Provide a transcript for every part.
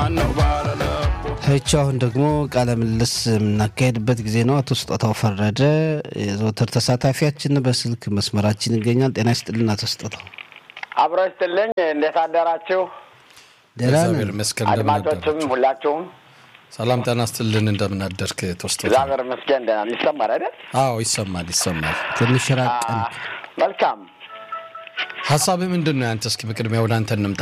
ማነው ባለለቦ ይቺ አሁን ደግሞ ቃለ ምልልስ የምናካሄድበት ጊዜ ነው። አቶ ስጦታው ፈረደ የዘወትር ተሳታፊያችን በስልክ መስመራችን ይገኛል። ጤና ይስጥልን አቶ ስጦታው። አብሮ ይስጥልኝ። እንዴት አደራችሁ? ደህና ነን። እግዚአብሔር ይመስገን። እንደምን አድማጮችም አደራችሁ? ሁላችሁም ሰላም ጤና ይስጥልን። እንደምን አደርክ ተወስቶ? እግዚአብሔር ይመስገን ደህና ነን። ይሰማል አይደል? አዎ ይሰማል ይሰማል። ትንሽ ራቀን። አ- መልካም ሀሳብህ ምንድን ነው ያንተ? እስኪ በቅድሚያ ወደ አንተ እንምጣ።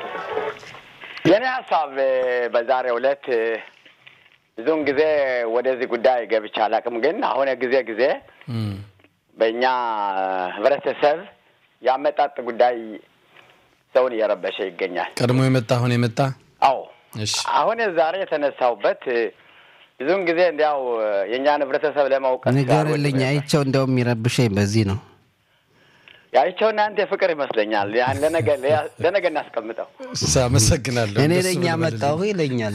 የኔ ሀሳብ እ፣ በዛሬው ዕለት እ፣ ብዙውን ጊዜ ወደዚህ ጉዳይ ገብቼ አላውቅም፣ ግን አሁን ጊዜ ጊዜ እም፣ በእኛ ህብረተሰብ ያመጣጥ ጉዳይ ሰውን እየረበሸ ይገኛል። ቀድሞ የመጣ አሁን የመጣ አዎ እሺ አሁን ዛሬ የተነሳውበት እ፣ ብዙውን ጊዜ እንዲያው እ፣ የእኛን ህብረተሰብ ለማውቀት ንገርልኝ። አይቸው እንዲያውም የሚረብሸኝ በዚህ ነው። ያይቸው እናንተ ፍቅር ይመስለኛል። ያን ለነገ ለነገ እናስቀምጠው። አመሰግናለሁ። እኔ እንደሱ ነኝ ብለህ ያመጣሁ ይለኛል።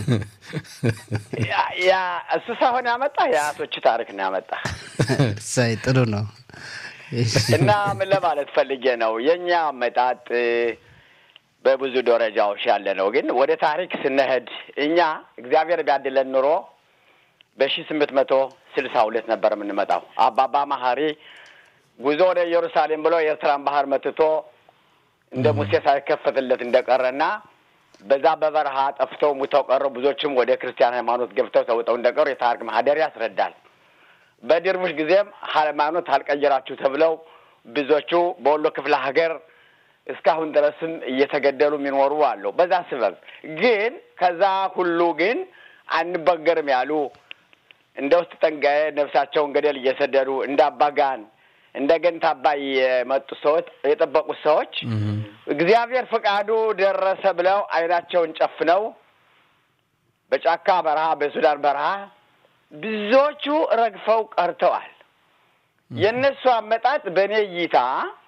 ያ- ያ እሱ ሳይሆን ያመጣ የአያቶች ታሪክ ነው ያመጣ ሳይ ጥሩ ነው። እሺ። እና ምን ለማለት ፈልጌ ነው የእኛ አመጣጥ እ፣ በብዙ ደረጃዎች ያለ ነው። ግን ወደ ታሪክ ስንሄድ እኛ እግዚአብሔር ቢያድለን ኑሮ በሺ ስምንት መቶ ስልሳ ሁለት ነበር የምንመጣው። አባባ መሀሪ ጉዞ ወደ ኢየሩሳሌም ብሎ የኤርትራን ባህር መትቶ እንደ ሙሴ ሳይከፈትለት እንደቀረና በዛ በበረሃ ጠፍተው ሙተው ቀሩ። ብዙዎችም ወደ ክርስቲያን ሃይማኖት ገብተው ተውጠው እንደቀሩ የታሪክ ማህደር ያስረዳል። በድርቡሽ ጊዜም ሃይማኖት አልቀየራችሁ ተብለው ብዙዎቹ በወሎ ክፍለ ሀገር እስካሁን ድረስም እየተገደሉ የሚኖሩ አሉ። በዛ ስበብ ግን ከዛ ሁሉ ግን አንበገርም ያሉ እንደ ውስጥ ጠንጋዬ ነፍሳቸውን ገደል እየሰደዱ እንደ አባጋን እንደ ገንታ አባይ የመጡ ሰዎች የጠበቁት ሰዎች እግዚአብሔር ፈቃዱ ደረሰ ብለው አይናቸውን ጨፍነው በጫካ በረሃ በሱዳን በረሃ ብዙዎቹ ረግፈው ቀርተዋል። የእነሱ አመጣጥ በእኔ እይታ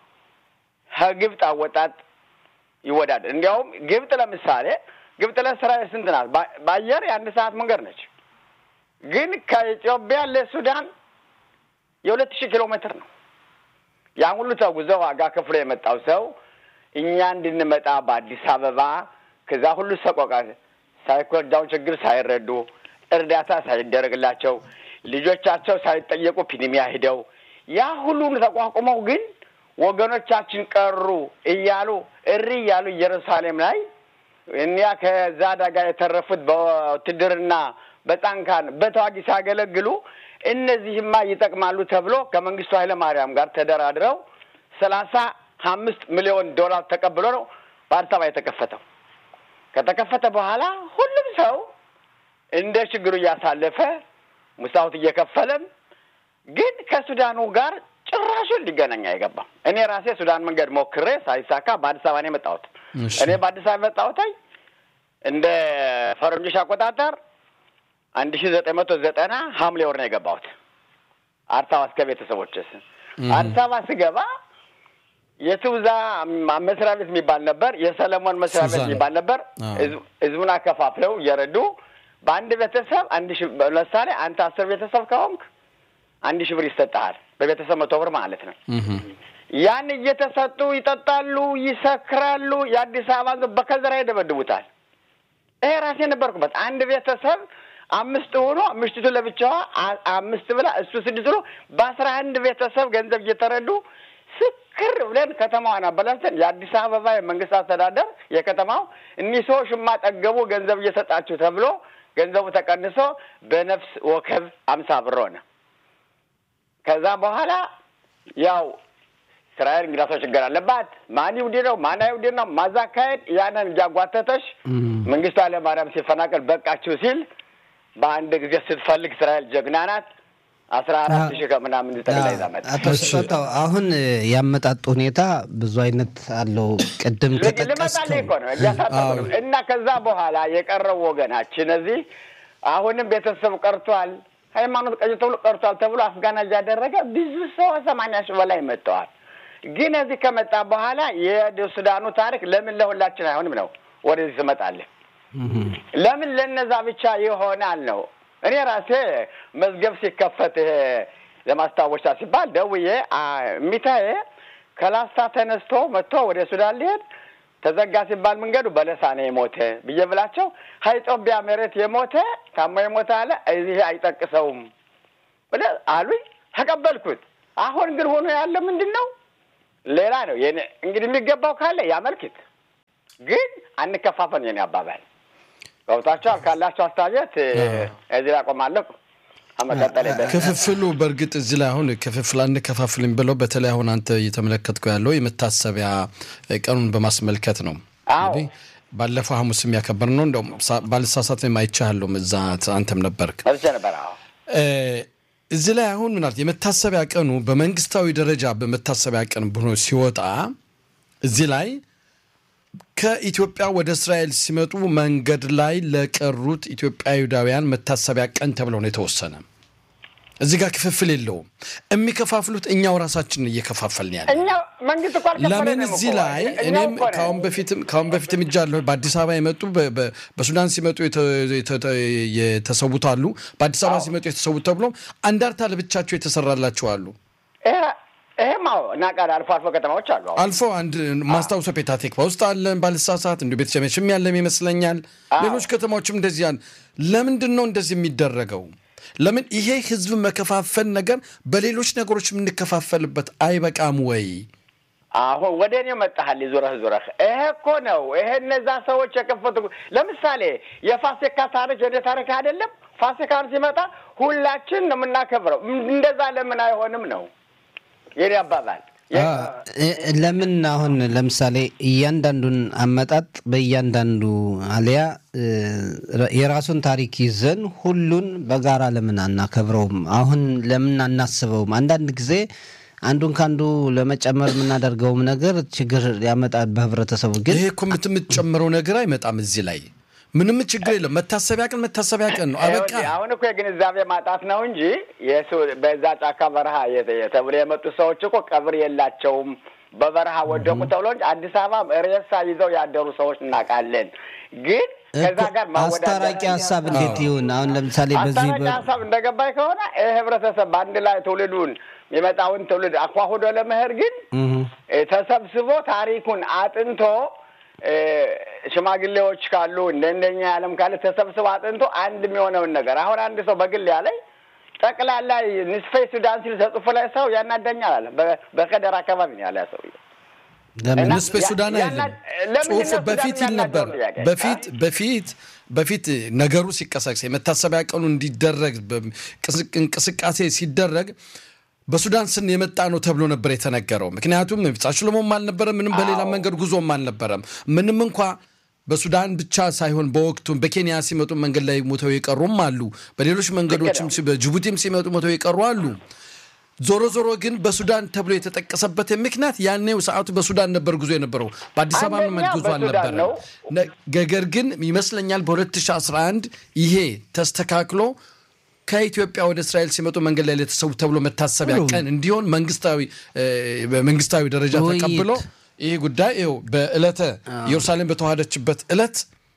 ከግብፅ አወጣጥ ይወዳደር። እንዲያውም ግብፅ ለምሳሌ ግብፅ ለእስራኤል ስንት ናት? በ- በአየር የአንድ ሰዓት መንገድ ነች። ግን ከኢትዮጵያ ለሱዳን የሁለት ሺህ ኪሎ ሜትር ነው። ያን ሁሉ ተጉዘው ዋጋ ከፍሎ የመጣው ሰው እኛ እንድንመጣ በአዲስ አበባ ከዛ ሁሉ ሰቆቃ ሳይኮዳውን ችግር ሳይረዱ እርዳታ ሳይደረግላቸው ልጆቻቸው ሳይጠየቁ ፒኒሚያ ሂደው ያ ሁሉን ተቋቁመው ግን ወገኖቻችን ቀሩ እያሉ እሪ እያሉ ኢየሩሳሌም ላይ እኒያ ከዛ አደጋ የተረፉት በውትድርና በጣንካን በተዋጊ ሲያገለግሉ እነዚህማ ይጠቅማሉ ተብሎ ከመንግስቱ ኃይለ ማርያም ጋር ተደራድረው ሰላሳ አምስት ሚሊዮን ዶላር ተቀብሎ ነው በአዲስ አበባ የተከፈተው። ከተከፈተ በኋላ ሁሉም ሰው እንደ ችግሩ እያሳለፈ ሙሳውት እየከፈለም ግን ከሱዳኑ ጋር ጭራሹን ሊገናኝ አይገባም። እኔ ራሴ ሱዳን መንገድ ሞክሬ ሳይሳካ በአዲስ አበባ ነው የመጣሁት። እሺ። እኔ በአዲስ አበባ የመጣሁት እንደ ፈረንጆች አቆጣጠር አንድ ሺ ዘጠኝ መቶ ዘጠና ሐምሌ ወር ነው የገባሁት አዲስ አበባ እስከ ቤተሰቦች አዲስ አበባ ስገባ የትውዛ መስሪያ ቤት የሚባል ነበር፣ የሰለሞን መስሪያ ቤት ሱዛን። የሚባል ነበር። አዎ። ህዝብ- ህዝቡን አከፋፍለው እየረዱ በአንድ ቤተሰብ አንድ ሺ ለምሳሌ አንተ አስር ቤተሰብ ከሆንክ አንድ ሺህ ብር ይሰጥሃል። በቤተሰብ መቶ ብር ማለት ነው። እም፣ ያን እየተሰጡ ይጠጣሉ፣ ይሰክራሉ። የአዲስ አበባ ህዝብ በከዘራ ይደበድቡታል። ይሄ ራሴ ነበርኩበት። አንድ ቤተሰብ አምስት ሆኖ ምሽቱ ለብቻዋ አ- አምስት ብላ እሱ ስድስት ብሎ በአስራ አንድ ቤተሰብ ገንዘብ እየተረዱ ስክር ብለን ከተማዋን አበላሽተን የአዲስ አበባ የመንግስት አስተዳደር የከተማው እኒህ ሰዎች የማጠገቡ ገንዘብ እየሰጣችሁ ተብሎ ገንዘቡ ተቀንሶ በነፍስ ወከብ አምሳ ብር ሆነ። ከዛ በኋላ ያው እስራኤል እንግዳ ሰው ችግር አለባት። ማን ይሁዲ ነው ማን አይሁዲ ነው ማዛካሄድ ያንን እያጓተተች እም። መንግስቱ ኃይለማርያም ሲፈናቀል በቃችሁ ሲል በአንድ ጊዜ ስትፈልግ እስራኤል ጀግና ናት። አስራ አራት ሺህ ከምናምን ጠቅላ ይዛ መጣ። አቶ ስጦታው አሁን ያመጣጡ ሁኔታ ብዙ አይነት አለው። ቅድም ልመጣልህ ከጠቀስከው እኮ ነው እያሳጠቁ ነው። እና ከዛ በኋላ የቀረው ወገናችን እዚህ አሁንም ቤተሰብ ቀርቷል፣ ሃይማኖት ቀይ ተብሎ ቀርቷል ተብሎ አፍጋና እያደረገ ብዙ ሰው ሰማንያ ሺህ በላይ መጥተዋል። ግን እዚህ ከመጣ በኋላ የሱዳኑ ታሪክ ለምን ለሁላችን አይሆንም ነው ወደዚህ ትመጣለህ። እም። ለምን ለነዛ ብቻ ይሆናል ነው። እኔ ራሴ መዝገብ ሲከፈት ይሄ ለማስታወሻ ሲባል ደውዬ አ- እሚታዬ ከላስታ ተነስቶ መጥቶ ወደ ሱዳን ሊሄድ ተዘጋ ሲባል መንገዱ በለሳ ነው የሞተ ብዬ ብላቸው ከኢትዮጵያ መሬት የሞተ ታሞ የሞተ አለ ይሄ አይጠቅሰውም ብለህ አሉኝ። ተቀበልኩት። አሁን ግን ሆኖ ያለ ምንድን ነው? ሌላ ነው። የኔ እንግዲህ የሚገባው ካለ ያመልክት፣ ግን አንከፋፈል። የኔ አባባል ገብቷቸዋል። ካላቸው አስተያየት እዚህ ላይ አቆማለሁ። መቀጠል ክፍፍሉ በእርግጥ እዚህ ላይ አሁን ክፍፍል አንከፋፍልም ብለው በተለይ አሁን አንተ እየተመለከትኩ ያለው የመታሰቢያ ቀኑን በማስመልከት ነው። እንግዲህ ባለፈው ሐሙስ የሚያከበር ነው። እንደውም ባልሳሳት አይቻለሁም፣ እዛ አንተም ነበርክ። ነበር እዚህ ላይ አሁን ምናልባት የመታሰቢያ ቀኑ በመንግስታዊ ደረጃ በመታሰቢያ ቀን ብሎ ሲወጣ እዚህ ላይ ከኢትዮጵያ ወደ እስራኤል ሲመጡ መንገድ ላይ ለቀሩት ኢትዮጵያውያን መታሰቢያ ቀን ተብለው ነው የተወሰነ። እዚህ ጋር ክፍፍል የለውም። የሚከፋፍሉት እኛው ራሳችንን እየከፋፈልን ያለ መንግስት እኮ ለምን እዚህ ላይ እኔም ከአሁን በፊትም ከአሁን በፊትም እጃለሁ። በአዲስ አበባ የመጡ በሱዳን ሲመጡ የተሰዉት አሉ። በአዲስ አበባ ሲመጡ የተሰዉት ተብሎ አንዳርታ ለብቻቸው የተሰራላቸው አሉ። ይሄም እናውቃለን። አልፎ አልፎ ከተማዎች አሉ። አልፎ አንድ ማስታውሰው ፔታቴክባ ውስጥ አለን ባልሳሳት፣ እንዲሁ ቤተሰሜችም ያለም ይመስለኛል። ሌሎች ከተማዎችም እንደዚህ ያለ። ለምንድን ነው እንደዚህ የሚደረገው? ለምን ይሄ ህዝብ መከፋፈል ነገር በሌሎች ነገሮች የምንከፋፈልበት አይበቃም ወይ? አሁን ወደ እኔ መጣሃል ዙረህ ዙረህ። ይሄ እኮ ነው ይሄ እነዛ ሰዎች የከፈቱ ለምሳሌ የፋሲካ ታሪክ የደ ታሪክ አይደለም። ፋሲካን ሲመጣ ሁላችን ነው የምናከብረው። እንደዛ ለምን አይሆንም ነው የኔ አባባል። ለምን አሁን ለምሳሌ እያንዳንዱን አመጣጥ በእያንዳንዱ አሊያ የራሱን ታሪክ ይዘን ሁሉን በጋራ ለምን አናከብረውም? አሁን ለምን አናስበውም? አንዳንድ ጊዜ አንዱን ከአንዱ ለመጨመር የምናደርገውም ነገር ችግር ያመጣል በህብረተሰቡ። ግን ይሄ እኮ የምትጨምረው ነገር አይመጣም እዚህ ላይ ምንም ችግር የለም። መታሰቢያ ቀን መታሰቢያ ቀን ነው። አበቃ። አሁን እኮ የግንዛቤ ማጣት ነው እንጂ በዛ ጫካ በረሃ ተብሎ የመጡ ሰዎች እኮ ቀብር የላቸውም። በበረሃ ወደቁ ተብሎ እንጂ አዲስ አበባ ሬሳ ይዘው ያደሩ ሰዎች እናውቃለን። ግን ከዛ ጋር አስታራቂ ሀሳብ እንዴት ይሁን? አሁን ለምሳሌ በዚህ አስታራቂ ሀሳብ እንደገባኝ ከሆነ ይህ ህብረተሰብ በአንድ ላይ ትውልዱን የመጣውን ትውልድ አኳሁዶ ለመሄድ ግን ተሰብስቦ ታሪኩን አጥንቶ ሽማግሌዎች ካሉ እንደ እንደኛ ያለም ካለ ተሰብስቦ አጥንቶ አንድ የሚሆነውን ነገር አሁን አንድ ሰው በግል ያለኝ ጠቅላላ ንስፌ ሱዳን ሲል ተጽፎ ላይ ሰው ያናደኛል አለ። በከደር አካባቢ ነው ያለ ሰው ንስፌ ሱዳን አይደለም ጽሁፍ በፊት ይል ነበር። በፊት በፊት በፊት ነገሩ ሲቀሰቅስ የመታሰቢያ ቀኑ እንዲደረግ እንቅስቃሴ ሲደረግ በሱዳን ስን የመጣ ነው ተብሎ ነበር የተነገረው። ምክንያቱም ሽሎሞም አልነበረም፣ ምንም በሌላ መንገድ ጉዞም አልነበረም። ምንም እንኳ በሱዳን ብቻ ሳይሆን በወቅቱ በኬንያ ሲመጡ መንገድ ላይ ሞተው የቀሩም አሉ። በሌሎች መንገዶችም በጅቡቲም ሲመጡ ሞተው የቀሩ አሉ። ዞሮ ዞሮ ግን በሱዳን ተብሎ የተጠቀሰበት ምክንያት ያኔው ሰዓቱ በሱዳን ነበር ጉዞ የነበረው በአዲስ አበባ መንገድ ጉዞ አልነበረም። ነገር ግን ይመስለኛል በ2011 ይሄ ተስተካክሎ ከኢትዮጵያ ወደ እስራኤል ሲመጡ መንገድ ላይ ለተሰዉ ተብሎ መታሰቢያ ቀን እንዲሆን መንግስታዊ በመንግስታዊ ደረጃ ተቀብሎ ይህ ጉዳይ ይኸው በዕለተ ኢየሩሳሌም በተዋሃደችበት ዕለት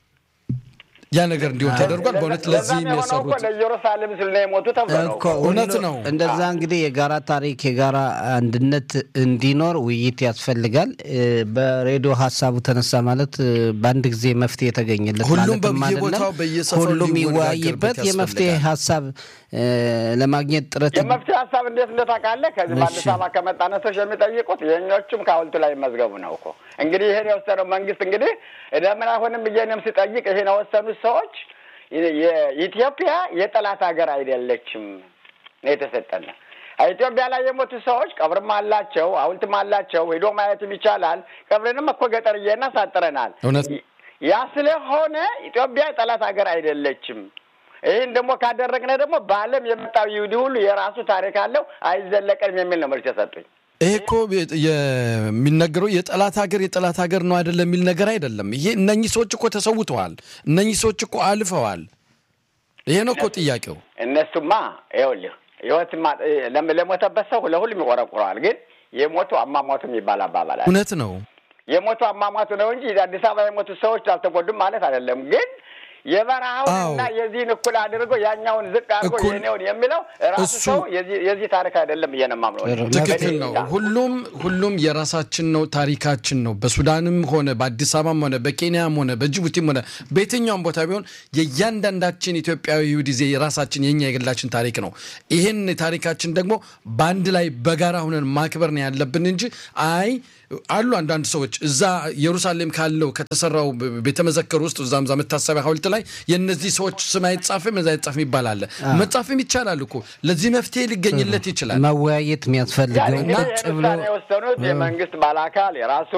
ያ ነገር እንዲሆን ተደርጓል። በእውነት ለዚህ የሚያሰሩት ለኢየሩሳሌም ስል ነው የሞቱ ተብሎ ነው። እውነት ነው። እንደዛ እንግዲህ የጋራ ታሪክ የጋራ አንድነት እንዲኖር ውይይት ያስፈልጋል። በሬዲዮ ሀሳቡ ተነሳ ማለት በአንድ ጊዜ መፍትሄ የተገኘለት ሁሉም ማለትም በየቦታው አይደለም። በየሰፈሩ ሁሉም ሊወያየርበት ይወያይበት የመፍትሄ ያስፈልጋል። ሀሳብ ለማግኘት ጥረት የመፍትሄ ሀሳብ እንዴት እንደታውቃለህ? ከዚህ በአዲስ እሺ። አበባ ከመጣነቶች የሚጠይቁት የእኞቹም ከሐውልቱ ላይ መዝገቡ ነው እኮ እንግዲህ ይሄን የወሰነው መንግስት እንግዲህ ለምን አሁንም ብዬንም ስጠይቅ ይሄን የወሰኑት ሰዎች የኢትዮጵያ የጠላት ሀገር አይደለችም ነው የተሰጠን። ኢትዮጵያ ላይ የሞቱ ሰዎች ቀብርም አላቸው፣ ሐውልትም አላቸው። ሄዶ ማየትም ይቻላል። ቀብርንም እኮ ገጠርዬና ሳጥረናል። እውነት ያ ስለሆነ ኢትዮጵያ የጠላት ሀገር አይደለችም። ይህን ደግሞ ካደረግነ ደግሞ በዓለም የመጣው ይሁዲ ሁሉ የራሱ ታሪክ አለው አይዘለቀንም የሚል ነው መልስ የሰጡኝ። ይሄ እኮ የ- የሚነገረው የጠላት ሀገር የጠላት ሀገር ነው አይደለም የሚል ነገር አይደለም። ይሄ እነኚህ ሰዎች እኮ ተሰውተዋል። እነኚህ ሰዎች እኮ አልፈዋል። ይሄ ነው እኮ ጥያቄው። እነሱማ ይኸውልህ ህይወት ለሞተበት ሰው ለሁሉም ይቆረቁረዋል። ግን የሞቱ አሟሟቱ የሚባል አባባል አለ። እውነት ነው። የሞቱ አሟሟቱ ነው እንጂ አዲስ አበባ የሞቱ ሰዎች አልተጎዱም ማለት አይደለም። ግን የበረሃውንና የዚህን እኩል አድርጎ ያኛውን ዝቅ አድርጎ የኔውን የሚለው ራሱ ሰው የዚህ ታሪክ አይደለም ብዬ ነው የማምነው። ትክክል ነው። ሁሉም ሁሉም የራሳችን ነው፣ ታሪካችን ነው። በሱዳንም ሆነ በአዲስ አበባም ሆነ በኬንያም ሆነ በጅቡቲም ሆነ በየትኛውም ቦታ ቢሆን የእያንዳንዳችን ኢትዮጵያዊ ጊዜ የራሳችን የኛ የግላችን ታሪክ ነው። ይህን ታሪካችን ደግሞ በአንድ ላይ በጋራ ሆነን ማክበር ነው ያለብን እንጂ አይ አሉ አንዳንድ ሰዎች እዛ ኢየሩሳሌም ካለው ከተሰራው ቤተመዘከር ውስጥ እዛም ዛ መታሰቢያ ሐውልት ላይ የእነዚህ ሰዎች ስም አይጻፍም እዛ አይጻፍም ይባላል። መጻፍም ይቻላል እኮ ለዚህ መፍትሄ ሊገኝለት ይችላል። መወያየት የሚያስፈልገው ቁጭ ብሎ የወሰኑት የመንግስት ባለአካል የራሱ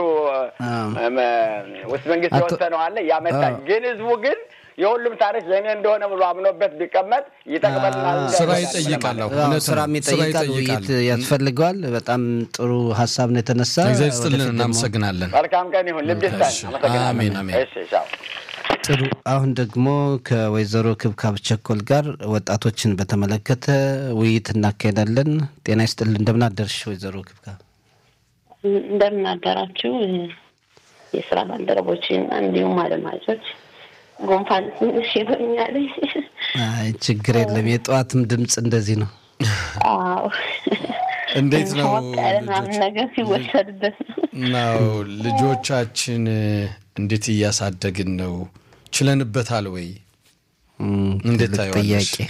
ውስጥ መንግስት የወሰነው አለ ያመጣ ግን ህዝቡ ግን የሁሉም ታሪክ የእኔ እንደሆነ ብሎ አምኖበት ቢቀመጥ ይጠቅመናል። ስራ ይጠይቃል። ስራም ይጠይቃል። ውይይት ያስፈልገዋል። በጣም ጥሩ ሀሳብ ነው የተነሳ። እግዚአብሔር ይስጥልን። እናመሰግናለን። መልካም ቀን ይሁን። ልብ ይስጠን። አሜን አሜን። ጥሩ። አሁን ደግሞ ከወይዘሮ ክብካብ ቸኮል ጋር ወጣቶችን በተመለከተ ውይይት እናካሄዳለን። ጤና ይስጥልን። እንደምን አደርሽ ወይዘሮ ክብካብ? እንደምን አደራችሁ የስራ ባልደረቦችን እንዲሁም አድማጮች። ጉንፋን ትንሽ ይሆኛል። አይ ችግር የለም። የጠዋትም ድምፅ እንደዚህ ነው። አዎ እንዴት ነው ምናምን ነገር ሲወሰድበት ነው። ልጆቻችን እንዴት እያሳደግን ነው? ችለንበታል ወይ? እንዴት ታየዋለሽ? ጥያቄ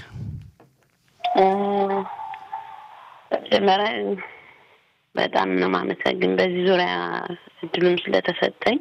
መጀመሪያ በጣም ነው ማመሰግን በዚህ ዙሪያ እድሉም ስለተሰጠኝ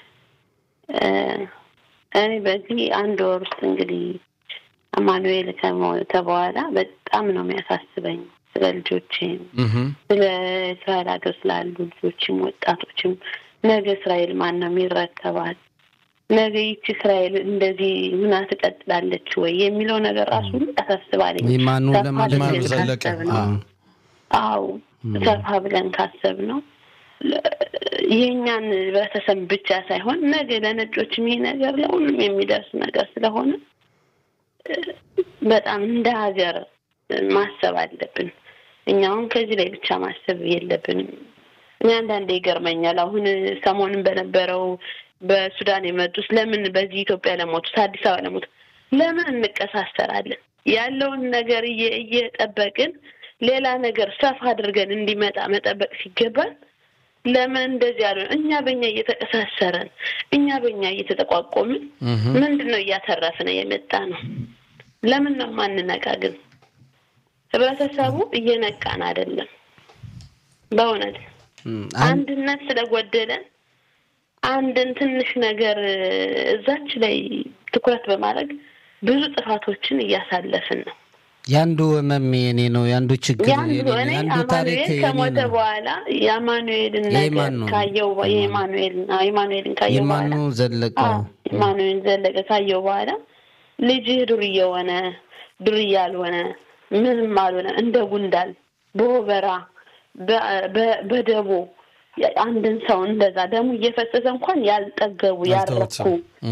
እኔ በዚህ አንድ ወር ውስጥ እንግዲህ አማኑኤል ከሞተ በኋላ በጣም ነው የሚያሳስበኝ ስለ ልጆቼም ስለ እስራኤል ሀገር ስላሉ ልጆችም ወጣቶችም ነገ እስራኤል ማን ነው የሚረከባት? ነገ ይቺ እስራኤል እንደዚህ ምና ትቀጥላለች ወይ የሚለው ነገር ራሱ ያሳስባለኝ። ይማኑ ለማለት ዘለቀ አው ሰፋ ብለን ካሰብ ነው የእኛን ህብረተሰብ ብቻ ሳይሆን ነገ ለነጮችም ይሄ ነገር ለሁሉም የሚደርስ ነገር ስለሆነ በጣም እንደ ሀገር ማሰብ አለብን። እኛውን ከዚህ ላይ ብቻ ማሰብ የለብንም። እኔ አንዳንዴ ይገርመኛል። አሁን ሰሞኑን በነበረው በሱዳን የመጡት ለምን በዚህ ኢትዮጵያ ለሞቱት አዲስ አበባ ለሞቱት ለምን እንቀሳሰራለን? ያለውን ነገር እየጠበቅን ሌላ ነገር ሰፋ አድርገን እንዲመጣ መጠበቅ ሲገባል ለምን እንደዚህ ያሉ እኛ በእኛ እየተቀሳሰረን እኛ በእኛ እየተጠቋቆምን ምንድን ነው እያተረፍን የመጣ ነው? ለምን ነው ማንነቃ? ግን ህብረተሰቡ እየነቃን አይደለም። በእውነት አንድነት ስለጎደለን አንድን ትንሽ ነገር እዛች ላይ ትኩረት በማድረግ ብዙ ጥፋቶችን እያሳለፍን ነው። የአንዱ ህመም የኔ ነው፣ የአንዱ ችግር የአንዱ እኔ አማኑኤል ከሞተ በኋላ የአማኑኤልን ነገር ካየው የኢማኑኤልን ኢማኑኤልን ካየው በኋላ ዘለቀ ኢማኑኤል ዘለቀ ካየው በኋላ ልጅህ ዱርዬ ሆነ ዱርዬ አልሆነ ምንም አልሆነ እንደ ጉንዳል በወበራ በደቦ አንድን ሰው እንደዛ ደግሞ እየፈሰሰ እንኳን ያልጠገቡ ያረኩ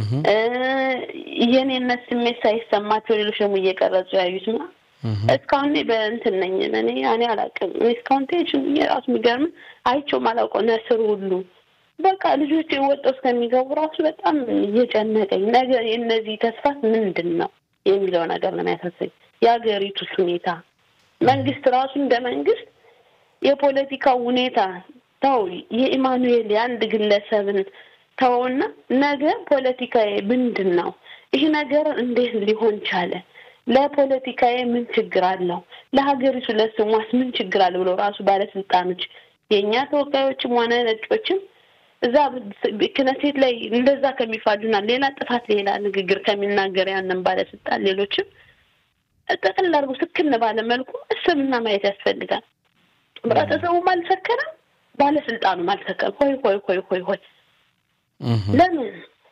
የኔነት ስሜት ሳይሰማቸው ሌሎች ደግሞ እየቀረጹ ያዩት ና እስካሁን በእንትን ነኝ እኔ እኔ አላውቅም። እስካሁን ቴንሽን የራሱ የሚገርም አይቼውም አላውቀው ነስር ሁሉ በቃ ልጆች ወጥተው እስከሚገቡ ራሱ በጣም እየጨነቀኝ ነገር የእነዚህ ተስፋት ምንድን ነው የሚለው ነገር ነው የሚያሳሰኝ። የሀገሪቱስ ሁኔታ መንግስት ራሱ እንደ መንግስት የፖለቲካው ሁኔታ ተው፣ የኢማኑኤል የአንድ ግለሰብን ተውና ነገ ፖለቲካዊ ምንድን ነው ይህ ነገር እንዴት ሊሆን ቻለ? ለፖለቲካዊ ምን ችግር አለው? ለሀገሪቱ ለስሟስ ምን ችግር አለ ብሎ ራሱ ባለስልጣኖች የእኛ ተወካዮችም ሆነ ነጮችም እዛ ክነሴት ላይ እንደዛ ከሚፋጁና ሌላ ጥፋት ሌላ ንግግር ከሚናገር ያንን ባለስልጣን ሌሎችም ጠቅልል አድርጎ ስክን ባለ መልኩ እስብና ማየት ያስፈልጋል። ህብረተሰቡም አልሰከረም፣ ባለስልጣኑም አልሰከረም። ሆይ ሆይ ሆይ ሆይ ሆይ ለምን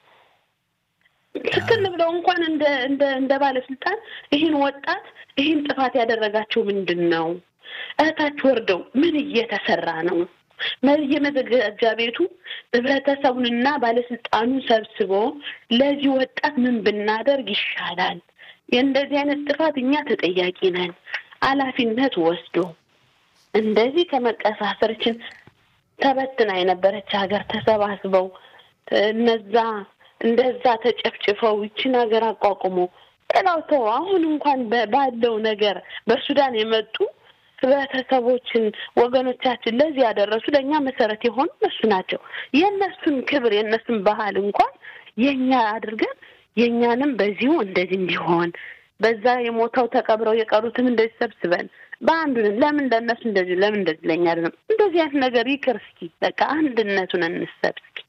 ትክክል ብለው እንኳን እንደ እንደ እንደ ባለስልጣን ይህን ወጣት ይህን ጥፋት ያደረጋቸው ምንድን ነው? እህታች ወርደው ምን እየተሰራ ነው? የመዘጋጃ ቤቱ ህብረተሰቡንና ባለስልጣኑን ሰብስቦ ለዚህ ወጣት ምን ብናደርግ ይሻላል? የእንደዚህ አይነት ጥፋት እኛ ተጠያቂ ነን። ኃላፊነት ወስዶ እንደዚህ ከመቀሳሰርችን ተበትና የነበረች ሀገር ተሰባስበው እነዛ እንደዛ ተጨፍጭፈው ይችን ሀገር አቋቁሞ ሌላው ተው አሁን እንኳን ባለው ነገር በሱዳን የመጡ ህብረተሰቦችን ወገኖቻችን ለዚህ ያደረሱ ለእኛ መሰረት የሆኑ እነሱ ናቸው። የእነሱን ክብር የእነሱን ባህል እንኳን የእኛ አድርገን የእኛንም በዚሁ እንደዚህ እንዲሆን በዛ የሞተው ተቀብረው የቀሩትም እንደዚህ ሰብስበን በአንዱን ለምን ለእነሱ እንደዚህ ለምን እንደዚህ ለእኛ አይደለም እንደዚህ አይነት ነገር ይቅር። እስኪ በቃ አንድነቱን እንሰብ እስኪ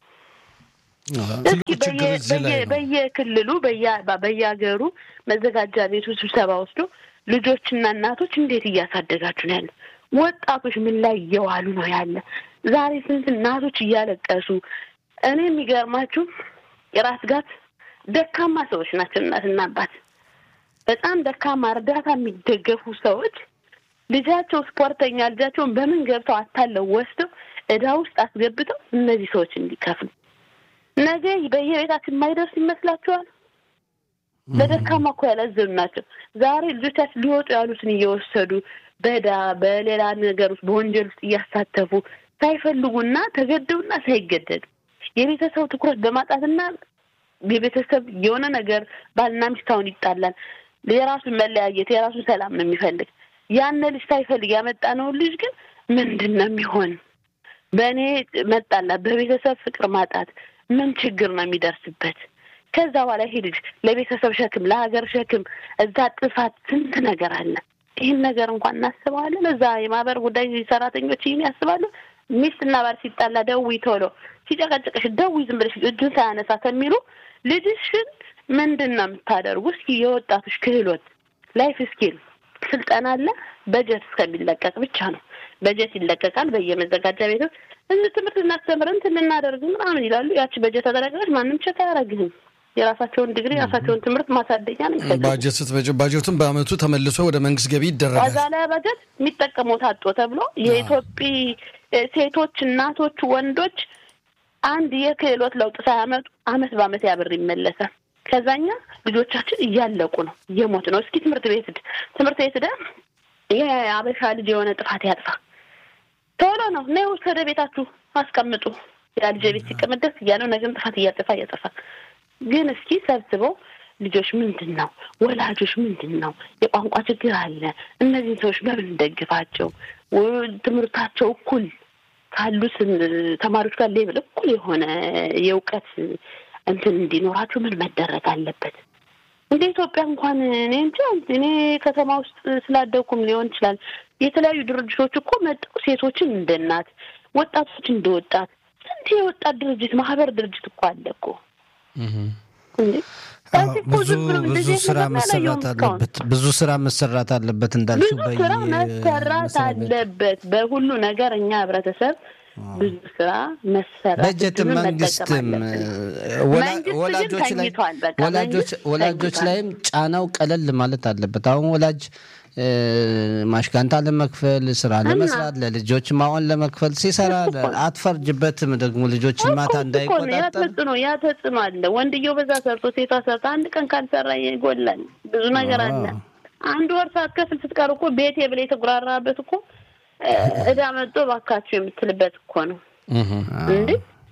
እስኪ በየክልሉ በየሀገሩ መዘጋጃ ቤቱ ስብሰባ ወስዶ ልጆችና እናቶች እንዴት እያሳደጋችሁ ነው ያለ? ወጣቶች ምን ላይ እየዋሉ ነው ያለ? ዛሬ ስንት እናቶች እያለቀሱ እኔ የሚገርማችሁ የራስ ጋት ደካማ ሰዎች ናቸው። እናትና አባት በጣም ደካማ እርዳታ የሚደገፉ ሰዎች ልጃቸው ስፖርተኛ ልጃቸውን በምን ገብተው አታለው ወስደው እዳ ውስጥ አስገብተው እነዚህ ሰዎች እንዲከፍሉ ነገ በየቤታችን የማይደርስ ይመስላችኋል? ለደካማ እኮ ያላዘኑ ናቸው። ዛሬ ልጆቻችን ሊወጡ ያሉትን እየወሰዱ በዳ በሌላ ነገር ውስጥ በወንጀል ውስጥ እያሳተፉ ሳይፈልጉና ተገደውና ሳይገደዱ የቤተሰብ ትኩረት በማጣትና የቤተሰብ የሆነ ነገር ባልና ሚስት አሁን ይጣላል። የራሱን መለያየት የራሱን ሰላም ነው የሚፈልግ። ያን ልጅ ሳይፈልግ ያመጣነውን ልጅ ግን ምንድን ነው የሚሆን? በእኔ መጣላት፣ በቤተሰብ ፍቅር ማጣት ምን ችግር ነው የሚደርስበት? ከዛ በኋላ ይሄ ልጅ ለቤተሰብ ሸክም፣ ለሀገር ሸክም፣ እዛ ጥፋት ስንት ነገር አለ። ይህን ነገር እንኳን እናስበዋለን። እዛ የማህበር ጉዳይ ሰራተኞች ይህን ያስባሉ። ሚስትና ባል ሲጣላ ደውይ ቶሎ፣ ሲጨቀጭቅሽ ደውይ ዝም ብለሽ እጁን ሳያነሳ ከሚሉ ልጅሽን ምንድን ነው የምታደርጉ? እስኪ የወጣቶች ክህሎት ላይፍ ስኪል ስልጠና አለ። በጀት እስከሚለቀቅ ብቻ ነው። በጀት ይለቀቃል በየመዘጋጃ ቤቱ እዚህ ትምህርት እናስተምር እንትን ልናደርግ ምናምን ይላሉ። ያቺ በጀት ተደረገች ማንም ቸክ አያደርግህም። የራሳቸውን ዲግሪ የራሳቸውን ትምህርት ማሳደኛ ነው የሚፈልጉት። ባጀት ስትበጅ ባጀቱን በአመቱ ተመልሶ ወደ መንግስት ገቢ ይደረጋል። ከዛ ላይ በጀት የሚጠቀመው ታጦ ተብሎ የኢትዮጵያ ሴቶች፣ እናቶች፣ ወንዶች አንድ የክህሎት ለውጥ ሳያመጡ አመት በአመት ያብር ይመለሳል። ከዛኛ ልጆቻችን እያለቁ ነው፣ እየሞት ነው። እስኪ ትምህርት ቤት ሂድ ትምህርት ቤት ሂደህ የአበሻ ልጅ የሆነ ጥፋት ያጥፋ ቶሎ ነው ነ ወደ ቤታችሁ አስቀምጡ። ያ ልጅ ቤት ሲቀመጥ ደስ እያለው ነገም ጥፋት እያጠፋ እያጠፋ ግን እስኪ ሰብስበው ልጆች ምንድን ነው ወላጆች ምንድን ነው የቋንቋ ችግር አለ። እነዚህን ሰዎች በምን እንደግፋቸው? ትምህርታቸው እኩል ካሉት ተማሪዎች ጋር ሌብል እኩል የሆነ የእውቀት እንትን እንዲኖራቸው ምን መደረግ አለበት? እንደ ኢትዮጵያ እንኳን እኔ እንጃ እኔ ከተማ ውስጥ ስላደኩም ሊሆን ይችላል። የተለያዩ ድርጅቶች እኮ መጠው ሴቶችን እንደ እናት፣ ወጣቶች እንደ ወጣት ስንት የወጣት ድርጅት ማህበር ድርጅት እኮ አለ እኮ ብዙ ብዙ ስራ መሰራት አለበት። ብዙ ስራ መሰራት አለበት እንዳልሽው ብዙ ስራ መሰራት አለበት። በሁሉ ነገር እኛ ህብረተሰብ ብዙ ስራ መሰራት በጀትም መንግስትም ወላጆች ላይ ወላጆች ላይም ጫናው ቀለል ማለት አለበት። አሁን ወላጅ ማሽካንታ ለመክፈል ስራ ለመስራት ለልጆች ማሆን ለመክፈል ሲሰራ አትፈርጅበትም። ደግሞ ልጆችን ማታ እንዳይቆጣጠር ያ ተጽዕኖ ያ ተጽዕኖ አለ። ወንድየው በዛ ሰርቶ ሴቷ ሰርታ አንድ ቀን ካልሰራ ይጎላል። ብዙ ነገር አለ። አንድ ወር ሳትከፍል ስትቀር እኮ ቤቴ ብለህ የተጉራራበት እኮ እዳ መጥቶ ባካችሁ የምትልበት እኮ ነው እንዴ።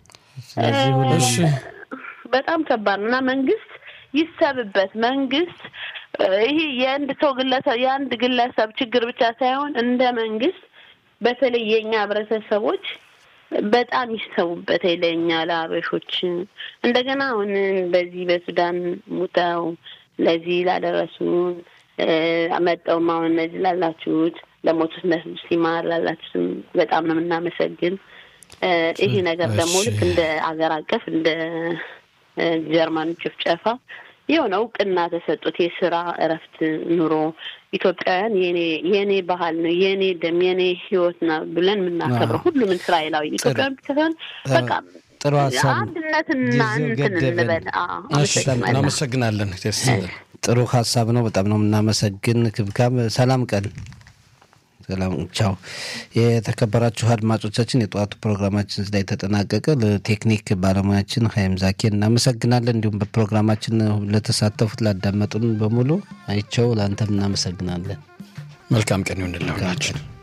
በጣም ከባድ ነው እና መንግስት ይሰብበት። መንግስት ይሄ የአንድ ሰው ግለሰብ የአንድ ግለሰብ ችግር ብቻ ሳይሆን እንደ መንግስት በተለይ የእኛ ህብረተሰቦች በጣም ይሰቡበት ለእኛ ለአበሾች እንደገና አሁን በዚህ በሱዳን ሙተው ለዚህ ላደረሱን መጠውም አሁን እነዚህ ላላችሁት ለሞቱት ነፍስ ይማር ላላችሁትም በጣም ነው የምናመሰግን። ይሄ ነገር ደግሞ ልክ እንደ አገር አቀፍ እንደ ጀርመኑ ጭፍጨፋ የሆነ እውቅና ተሰጡት። የስራ እረፍት ኑሮ ኢትዮጵያውያን የኔ የኔ ባህል ነው የኔ ደም የኔ ህይወት ነው ብለን የምናከብረው ሁሉም እስራኤላዊ ኢትዮጵያውያን ብቻ ሳይሆን በቃ ጥሩ ሀሳብ አንድነትና እንትን እንበል። እናመሰግናለን። ጥሩ ሀሳብ ነው። በጣም ነው የምናመሰግን። ክብካብ ሰላም ቀን ሰላም ቻው። የተከበራችሁ አድማጮቻችን የጠዋቱ ፕሮግራማችን ላይ ተጠናቀቀ። ለቴክኒክ ባለሙያችን ሀይም ዛኬ እናመሰግናለን። እንዲሁም በፕሮግራማችን ለተሳተፉት ላዳመጡን በሙሉ አይቸው ለአንተም እናመሰግናለን። መልካም ቀን ይሁንልን።